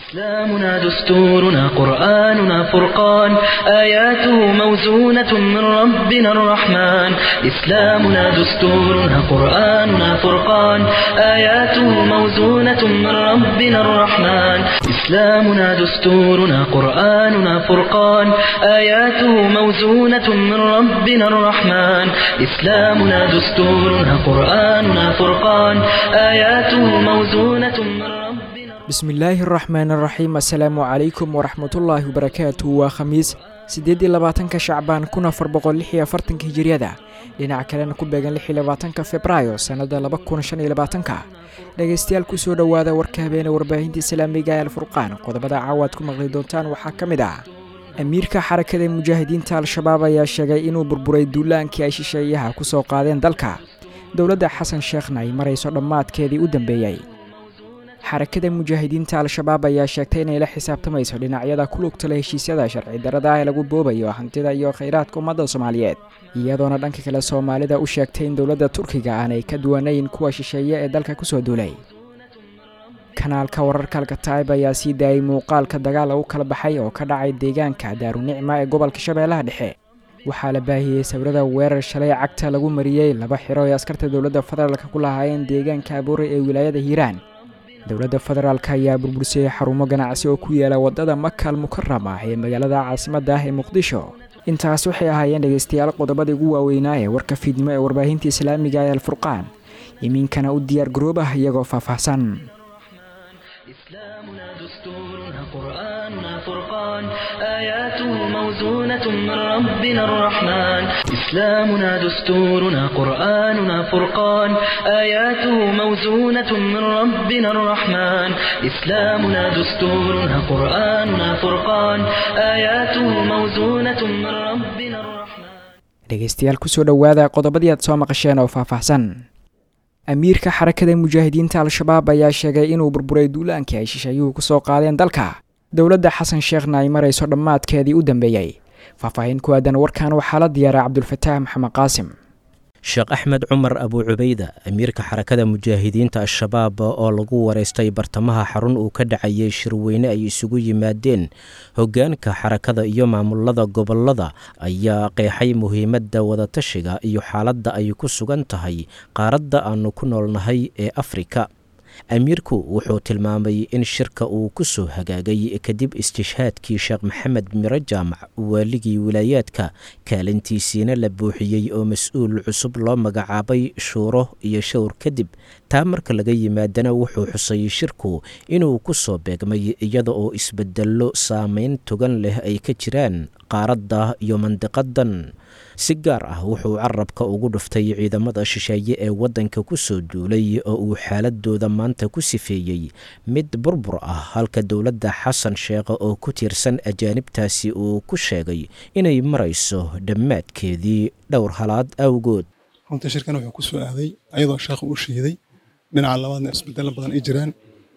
إسلامنا دستورنا قرآننا فرقان آياته موزونة من ربنا الرحمن إسلامنا دستورنا قرآننا فرقان آياته موزونة من ربنا الرحمن إسلامنا دستورنا قرآننا فرقان آياته موزونة من ربنا الرحمن إسلامنا دستورنا قرآننا فرقان آياته موزونة من ربنا bismillaahi araxmaan araxiim assalaamu calaykum waraxmatullaahi wabarakaatu waa khamiis siddeed iyo labaatanka shacbaan kun afar boqol lix iyo afartanka hijiriyada dhinaca kalena ku beegan lix iyo labaatanka februaayo sannada laba kun shan iyo labaatanka dhegaystayaal kusoo dhowaada warka habeene warbaahinta islaamiga ee alfurqaan qodobada caawaad ku maqli doontaan waxaa ka mid ah amiirka xarakada mujaahidiinta al-shabaab ayaa sheegay inuu burburay duulaankii ay shisheeyaha ku soo qaadeen dalka dowladda xasan sheekhna ay marayso dhammaadkeedii u dambeeyey xarakada mujaahidiinta al-shabaab ayaa sheegtay inay la xisaabtamayso dhinacyada ku lugtala heshiisyada sharci darada ah ee lagu boobayo hantida iyo khayraadka ummadda soomaaliyeed iyadoona dhanka kale soomaalida u sheegtay in dowladda turkiga aanay ka duwanayn kuwa shisheeye ee dalka kusoo duulay kanaalka wararka alkataib ayaa sii daayay muuqaalka dagaal lagu kala baxay oo ka dhacay deegaanka daarunicma ee gobolka shabeellaha dhexe waxaa la baahiyey sawirada weerar shalay cagta lagu mariyey laba xiro ee askarta dowladda federaalka ku lahaayeen deegaanka abuure ee wilaayada hiiraan dowladda federaalk ayaa burbursiyey xarumo ganacsi oo ku yaala waddada makal mukaram ah ee magaalada caasimadda ah ee muqdisho intaas waxay ahaayeen dhegaystayaal qodobadii ugu waaweynaa ee warka fiidnimo ee warbaahinta islaamiga ee alfurqaan imiinkana u diyaar garoobah iyagoo faahfaahsan إسلامنا دستورنا قرآننا فرقان آياته موزونة من ربنا الرحمن إسلامنا دستورنا قرآننا فرقان آياته موزونة من ربنا الرحمن إسلامنا دستورنا قرآننا فرقان آياته موزونة من ربنا الرحمن dhegaystayaal kusoo dhowaada qodobadii aad soo maqasheen oo faahfaahsan amiirka xarakada mujaahidiinta al-shabaab ayaa sheegay inuu burburay duulaankii ay shisheeyuhu ku soo qaadeen dalka dowladda xasan sheekhna ay marayso dhammaadkeedii u dambeeyey faahfaahin ku aadan warkan waxaa la diyaaray cabdulfataax maxamed qaasim sheekh axmed cumar abuu cubayda amiirka xarakada mujaahidiinta al-shabaab oo lagu wareystay bartamaha xarun uu ka dhacayay shirweyne ay isugu yimaadeen hoggaanka xarakada iyo maamulada gobolada ayaa qeexay muhiimadda wadatashiga iyo xaaladda ay ku sugan tahay qaaradda aanu ku noolnahay ee afrika amiirku wuxuu tilmaamay in shirka uu ku soo hagaagay kadib istishhaadkii sheekh maxamed miro jaamac waaligii wilaayaadka kaalintiisiina la buuxiyey oo mas-uul cusub loo magacaabay shuuro iyo showr kadib taa marka laga yimaadana wuxuu xusay shirku inuu ku soo beegmay iyada oo isbedello saameyn togan leh ay ka jiraan qaaradda iyo mandiqadan si gaar ah wuxuu carabka ugu dhuftay ciidamada shisheeye ee waddanka ku soo duulay oo uu xaaladooda maanta ku sifeeyey mid burbur ah halka dowladda xasan sheekh oo ku tiirsan ajaanibtaasi uu ku sheegay inay marayso dhammaadkeedii dhowr halaad awgood runtii shirkan wuxuu ku soo aaday ayadoo sheekhu u shiiday dhinaca labaadna isbedelo badan ay jiraan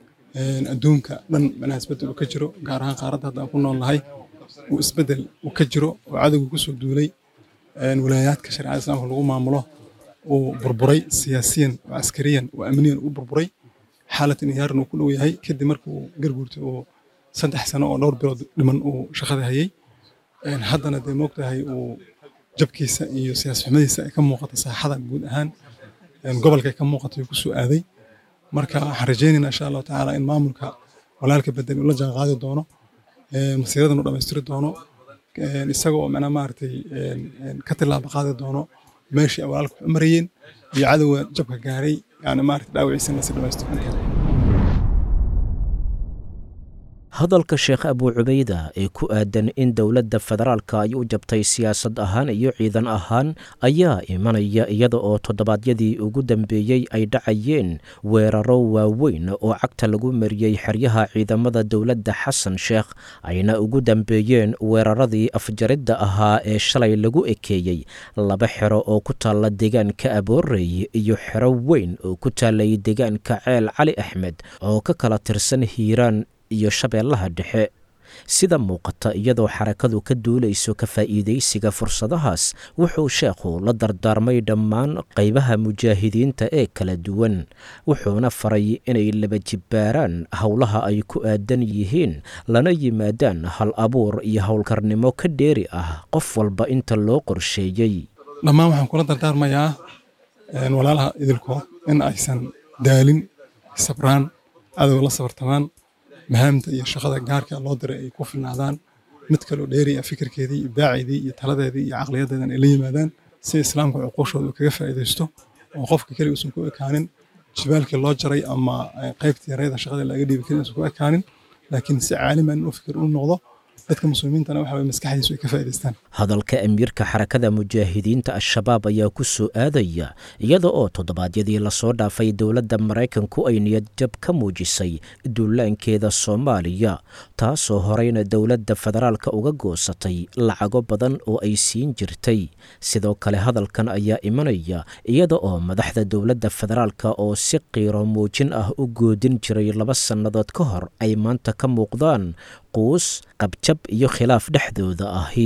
adduunka dhan manaha isbedel uu ka jiro gaar ahaan qaaradda hadda aan ku noolnahay uu isbedel uu ka jiro oo cadowgu ku soo duulay walaayaadka shareecada islaamka lagu maamulo uu burburay siyaasiyan oo askariyan oo amniyan u burburay xaalad inhiyaaran uu ku dhow yahay kadib markuu garguurtay oo saddex sano oo dhowr bilood dhiman uu shaqada hayay haddana dee moogtahay uu jabkiisa iyo siyaas xumadiisa ay ka muuqata saaxada guud ahaan gobolka ay ka muuqata uu ku soo aaday marka waxaan rajaynaynaa insha allahu tacaala in maamulka walaalka bedel uu la jaan qaadi doono masiiradan uu dhammaystiri doono isaga oo macnaa maaragtay ka tilaaba qaadi doono meeshii ay walaalka wax u marayeen iyo cadowga jabka gaaray yani maaragtay dhaawiciisana si dhammaystiran hadalka sheekh abuu cubayda ee ku aadan in dowladda federaalka ay u jabtay siyaasad ahaan iyo ciidan ahaan ayaa imanaya iyada oo toddobaadyadii ugu dambeeyey ay dhacayeen weeraro waaweyn oo cagta lagu mariyey xeryaha ciidamada dowladda xasan sheekh ayna ugu dambeeyeen weeraradii afjaridda ahaa ee shalay lagu ekeeyey laba xero oo ku taalla deegaanka aboorey iyo xero weyn oo ku taallay deegaanka ceel cali axmed oo ka kala tirsan hiiraan iyo shabeellaha dhexe sida muuqata iyadoo xarakadu ka duulayso ka faa'iidaysiga fursadahaas wuxuu sheekhu la dardaarmay dhammaan qaybaha mujaahidiinta ee kala duwan wuxuuna faray inay laba jibbaaraan howlaha ay ku aadan yihiin lana yimaadaan hal abuur iyo howlkarnimo ka dheeri ah qof walba inta loo qorsheeyey dhammaan waxaan kula dardaarmayaa walaalaha idilkood in aysan daalin sabraan cadow la sabartamaan mahaamta iyo shaqada gaarka loo diray ay ku filnaadaan mid kaloo dheeriya fikirkeedii iyo baaceedii iyo taladeedii iyo caqliyadeedan ay la yimaadaan si islaamka cuquushooda uu kaga faa'iidaysto oo qofka keliga uusan ku ekaanin jibaalkii loo jaray ama qaybtii yareeda shaqada laga dhiibi karin uusan ku ekaanin laakiin si caaliman inuu fikir u noqdo dadka muslimiintana waxa way maskaxdiisu ay ka faa'iidaystaan hadalka amiirka xarakada mujaahidiinta al-shabaab ayaa ku soo aadaya iyada oo toddobaadyadii lasoo dhaafay dowladda maraykanku ay niyad jab ka muujisay duulaankeeda soomaaliya taasoo horeyna dowladda federaalka uga goosatay lacago badan oo ay siin jirtay sidoo kale hadalkan ayaa imanaya iyada oo madaxda dowladda federaalka oo si qiiro muujin ah u goodin jiray laba sannadood ka hor ay maanta ka muuqdaan quus qabjab iyo khilaaf dhexdooda ahi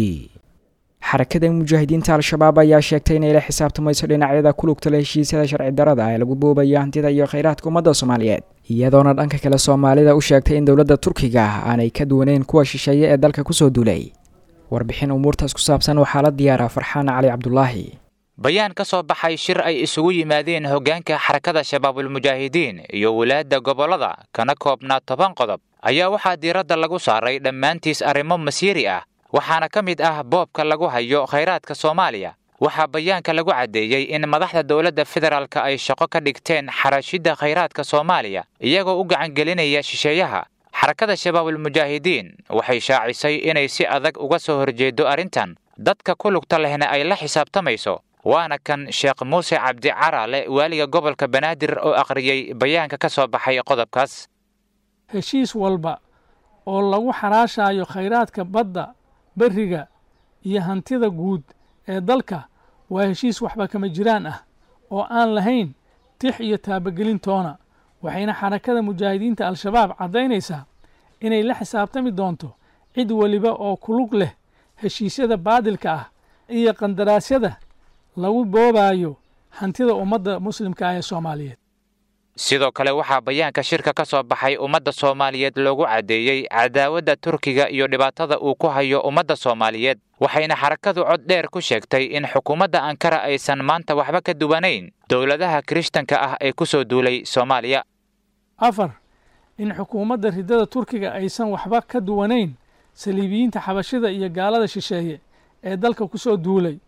xarakada mujaahidiinta al-shabaab ayaa sheegtay inay la xisaabtamayso dhinacyada ku lugta le heshiisyada sharci darada ee lagu boobayo hantida iyo khayraadka ummadda soomaaliyeed iyadoona dhanka kale soomaalida u sheegtay in dowladda turkiga aanay ka duwaneyn kuwa shisheeye ee dalka kusoo duulay warbixin umuurtaas ku saabsan waxaa la diyaaraa farxaan cali cabdulaahi bayaan ka soo baxay shir ay isugu yimaadeen hoggaanka xarakada shabaabulmujaahidiin iyo walaadda gobollada kana koobnaa toban qodob ayaa waxaa diiradda lagu saaray dhammaantiis arrimo masiiri ah waxaana ka mid ah boobka lagu hayo khayraadka soomaaliya waxaa bayaanka lagu caddeeyey in madaxda dowladda federaalka ay shaqo ka dhigteen xarashidda khayraadka soomaaliya iyagoo u gacangelinaya shisheeyaha xarakada shabaabulmujaahidiin waxay shaacisay inay si adag uga soo horjeedo arrintan dadka ku lugta lehna ay la xisaabtamayso waana kan sheekh muuse cabdi caraale waaliga gobolka banaadir oo akhriyey bayaanka ka soo baxay qodobkaas heshiis walba oo lagu xaraashaayo khayraadka badda berriga iyo hantida guud ee dalka waa heshiis waxba kama jiraan ah oo aan lahayn tix iyo taabagelin toona waxayna xarakada mujaahidiinta al-shabaab caddaynaysaa inay la xisaabtami doonto cid weliba oo kulug leh heshiisyada baadilka ah iyo qandaraasyada lagu boobaayo hantida ummadda muslimka ah ee soomaaliyeed sidoo kale waxaa bayaanka shirka ka soo baxay ummadda soomaaliyeed loogu caddeeyey cadaawadda turkiga iyo dhibaatada uu ku hayo ummadda soomaaliyeed waxayna xarakadu cod dheer ku sheegtay in xukuumadda ankara aysan maanta waxba ka duwanayn dowladaha kirishtanka ah ee ku soo duulay soomaaliya afar in xukuumadda riddada turkiga aysan waxba ka duwanayn saliibiyiinta xabashida iyo gaalada shisheeye ee dalka ku soo duulay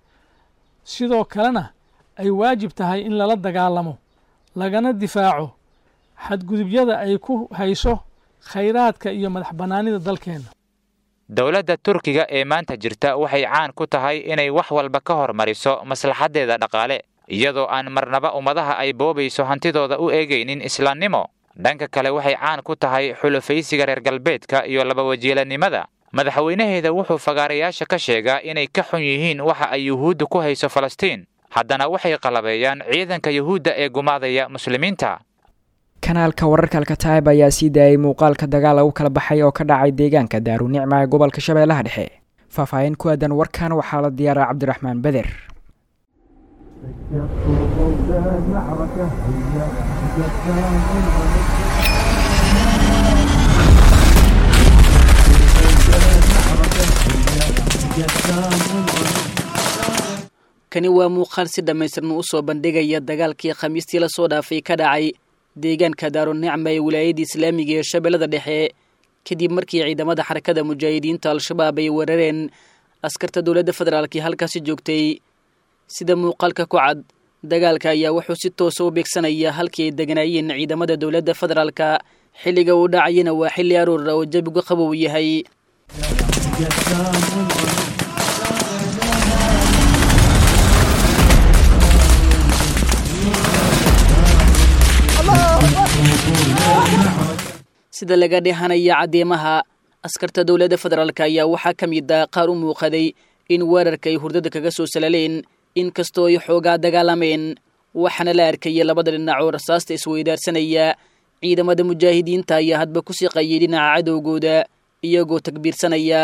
sidoo kalena ay waajib tahay in lala dagaalamo lagana difaaco xadgudubyada ay ku hayso khayraadka iyo madax bannaanida dalkeenna dowladda turkiga ee maanta jirta waxay caan ku tahay inay wax walba ka hormariso maslaxaddeeda dhaqaale iyadoo aan marnaba ummadaha ay boobayso hantidooda u eegaynin islaamnimo dhanka kale waxay caan ku tahay xulufaysiga reer galbeedka iyo labawajiilanimada madaxweynaheeda wuxuu fagaarayaasha ka sheegaa inay ka xun yihiin waxa ay yuhuudda ku hayso falastiin haddana waxay qalabeeyaan ciidanka yuhuudda ee gumaadaya muslimiinta kanaalka wararka alkataib ayaa sii daayay muuqaalka dagaal lagu kala baxay oo ka dhacay deegaanka daarunicma ee gobolka shabeellaha dhexe faahfaahin ku aadan warkan waxaa la diyaaraa cabdiraxmaan beder kani waa muuqaal si dhammaystiran u soo bandhigaya dagaalkii khamiistii lasoo dhaafay ka dhacay deegaanka daarunicma ee wilaayadda islaamiga ee shabeellada dhexe kadib markii ciidamada xarakada mujaahidiinta al-shabaab ay weerareen askarta dowladda federaalkii halkaasi joogtay sida muuqaalka ku cad dagaalka ayaa wuxuu si toosa u beegsanaya halkii ay deganaayeen ciidamada dowladda federaalka xilliga uu dhacayana waa xilli aroora oo jabigu qabow yahay sida laga dhehanaya caddeemaha askarta dowladda federaalk ayaa waxaa ka mid ah qaar u muuqaday in weerarka ay hurdada kaga soo salaleen inkastoo ay xoogaa dagaalameen waxaana la arkayay labada dhinac oo rasaasta isweydaarsanaya ciidamada mujaahidiinta ayaa hadba ku siqayay dhinaca cadowgooda iyagoo takbiirsanaya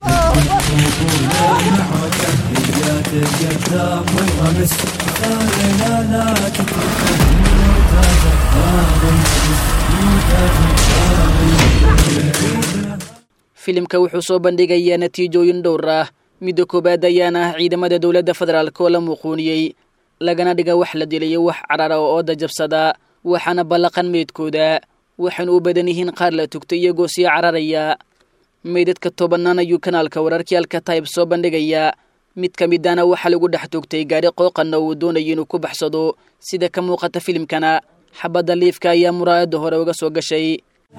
filimka wuxuu soo bandhigayaa natiijooyin dhowr ah midda koowaad ayaana ah ciidamada dowladda federaalk oo la muuquuniyey lagana dhiga wax la dilayo wax carara oo ooda jabsada waxaana ballaqan meydkooda waxayna u badan yihiin qaar la tugtay iyagoo sii cararaya meydadka tobanaan ayuu kanaalka wararkii alkatayb soo bandhigaya mid ka midana waxaa lagu dhex tugtay gaari qooqanna uu doonayo inuu ku baxsado sida ka muuqata filimkana xabadda liifka ayaa muraayadda hore uga soo gashay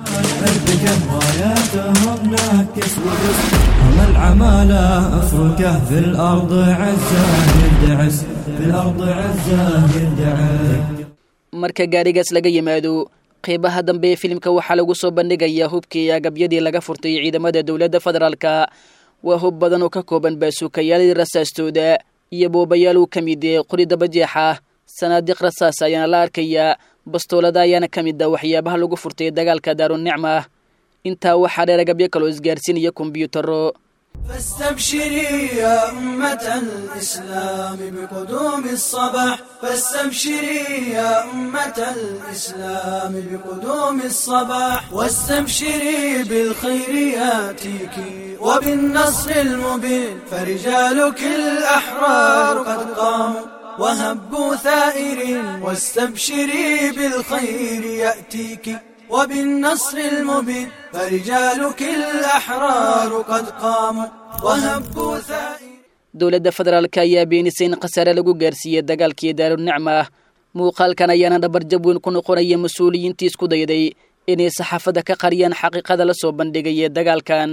العمالة أفركه في الأرض عزة يردعس في الأرض عزة يردعس marka gaarigaas laga yimaado qeybaha dambe ee filimka waxaa lagu soo bandhigayaa hubkii iyo agabyadii laga furtay ciidamada dowladda federaalka waa hub badan oo ka kooban baasuukayaaladii rasaastooda iyo boobayaal uu ka mid yahay qori dabajeexa sanaadiiq rasaas ayaana la arkayaa bastoolada ayaana ka mid ah waxyaabaha lagu furtay dagaalka daarunicma intaa waxaa dheer agabyo kaloo isgaarsiinaya kombyuutaro فاستبشري يا أمة الإسلام بقدوم الصباح فاستبشري يا أمة الإسلام بقدوم الصباح واستبشري بالخير ياتيك وبالنصر المبين فرجالك الأحرار قد قاموا وهبوا ثائرين واستبشري بالخير يأتيك وبالنصر المبين فرجالك الأحرار قد قاموا وهبوا ثائرين dowladda federaalka ayaa beenisay in khasaare lagu gaarsiiyey dagaalkii daarunicma muuqaalkan ayaana dhabarjab weyn ku noqonaya mas-uuliyiintii isku dayday inay saxaafadda ka qariyaan xaqiiqada la soo bandhigaya dagaalkan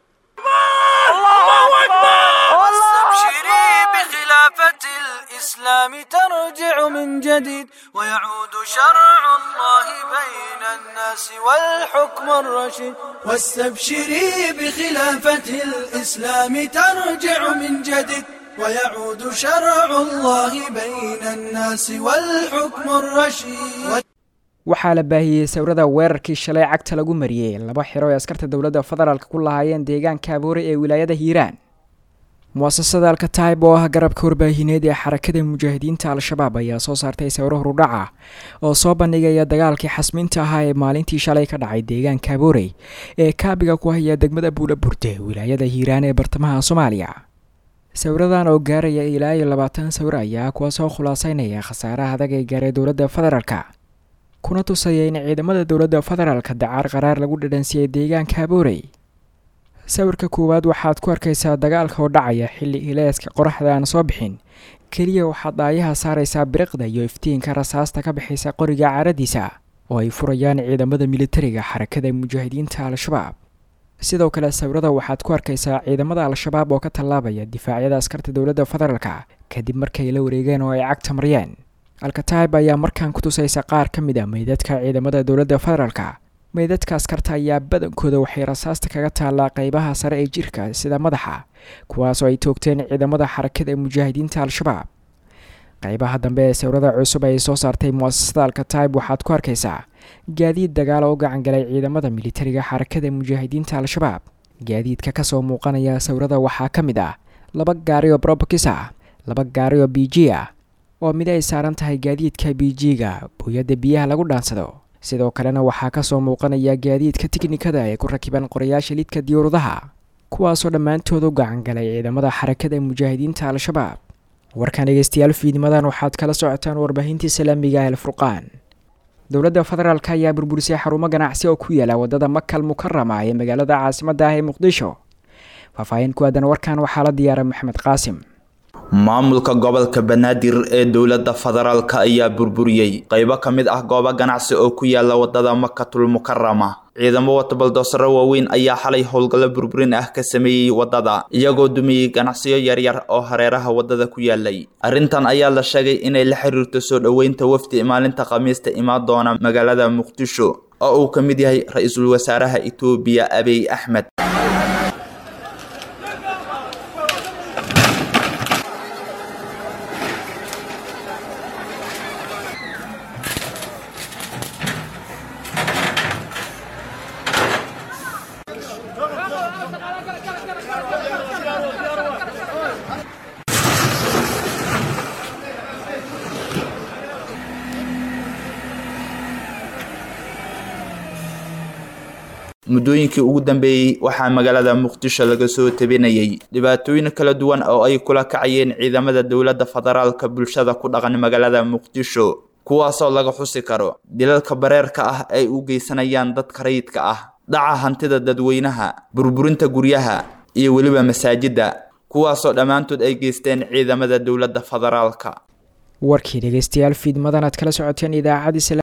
واستبشري بخلافة الإسلام ترجع من جديد ويعود شرع الله بين الناس والحكم الرشيد واستبشري بخلافة الإسلام ترجع من جديد ويعود شرع الله بين الناس والحكم الرشيد waxaa la baahiyey sawirada weerarkii shalay cagta lagu mariyey laba xiro ee askarta dowladda federaalk ku lahaayeen deegaanka aboore ee wilaayada hiiraan muasasada alkataib oo ah garabka warbaahineed ee xarakada mujaahidiinta al-shabaab ayaa soo saartay sawiro hurudhaca oo soo bandhigaya dagaalkii xasmiinta ahaa ee maalintii shalay ka dhacay deegaanka aboorey ee kaabiga ku haya degmada buula burde wilaayada hiiraan ee bartamaha soomaaliya sawiradan oo gaaraya ilaa iyo labaatan sawir ayaa kuwa soo khulaaseynaya khasaaraha adag ee gaaray dowladda federaalka kuna tusaya in ciidamada dowladda federaalka dacaar qaraar lagu dhadhansiiyey deegaanka aboorey sawirka koowaad waxaad ku arkaysaa dagaalka oo dhacaya xilli ileeska qoraxda aan soo bixin keliya waxaad daayaha saaraysaa biriqda iyo iftiinka rasaasta ka bixaysa qoriga caaradiisa oo ay furayaan ciidamada militariga xarakada mujaahidiinta al-shabaab sidoo kale sawirada waxaad ku arkaysaa ciidamada al-shabaab oo ka tallaabaya difaacyada askarta dowladda federaalka kadib markay la wareegeen oo ay cagta mariyeen alkataib ayaa markaan ku tusaysa qaar ka mid a meydadka ciidamada dowladda federaalka meydadka askarta ayaa badankooda waxay rasaasta kaga taallaa qeybaha sare ee jirka sida madaxa kuwaasoo ay toogteen ciidamada xarakada mujaahidiinta al-shabaab qeybaha dambe ee sawirada cusub ay soo saartay muasasada alkataib waxaad ku arkaysaa gaadiid dagaal oo gacan galay ciidamada militariga xarakada mujaahidiinta al-shabaab gaadiidka kasoo muuqanaya sawirada waxaa ka mid ah laba gaari oo brobokis ah laba gaari oo b g ah oo mid ay saaran tahay gaadiidka b g-ga booyadda biyaha lagu dhaansado sidoo kalena waxaa kasoo muuqanaya gaadiidka tiknikada ee ku rakiban qorayaasha lidka diyuuradaha kuwaasoo dhammaantood u gacan galay ciidamada xarakada mujaahidiinta al-shabaab warkan dhegeystayaal fiidnimadan waxaad kala socotaan warbaahintii islaamiga el furqaan dowladda federaalk ayaa burburisay xarumo ganacsi oo ku yaala wadada makal mukarama ee magaalada caasimadda ah ee muqdisho faahfaahin ku aadan warkan waxaa la diyaaray maxamed qaasim maamulka gobolka banaadir ee dowladda federaalk ayaa burburiyey qeybo ka mid ah goobo ganacsi oo ku yaala wadada makatul mukarama ciidamo wata baldoosaro waaweyn ayaa xalay howlgallo burburin ah ka sameeyey wadada iyagoo dumiyey ganacsiyo yaryar oo hareeraha wadada ku yaalay arrintan ayaa la sheegay inay la xiriirto soo dhoweynta wafdi maalinta khamiista imaan doona magaalada muqdisho oo uu ka mid yahay ra-iisul wasaaraha itoobiya abiy axmed muddooyinkii ugu dambeeyey waxaa magaalada muqdisho laga soo tabinayay dhibaatooyin kala duwan oo ay kula kacayeen ciidamada dowladda federaalka bulshada ku dhaqan magaalada muqdisho kuwaasoo laga xusi karo dilalka bareerka ah ay u geysanayaan dadka rayidka ah dhaca hantida dadweynaha burburinta guryaha iyo weliba masaajidda kuwaasoo dhammaantood ay geysteen ciidamada dowladda federaalka warkii dhegeystayaal fiidmadan aad kala socoteen idaacadii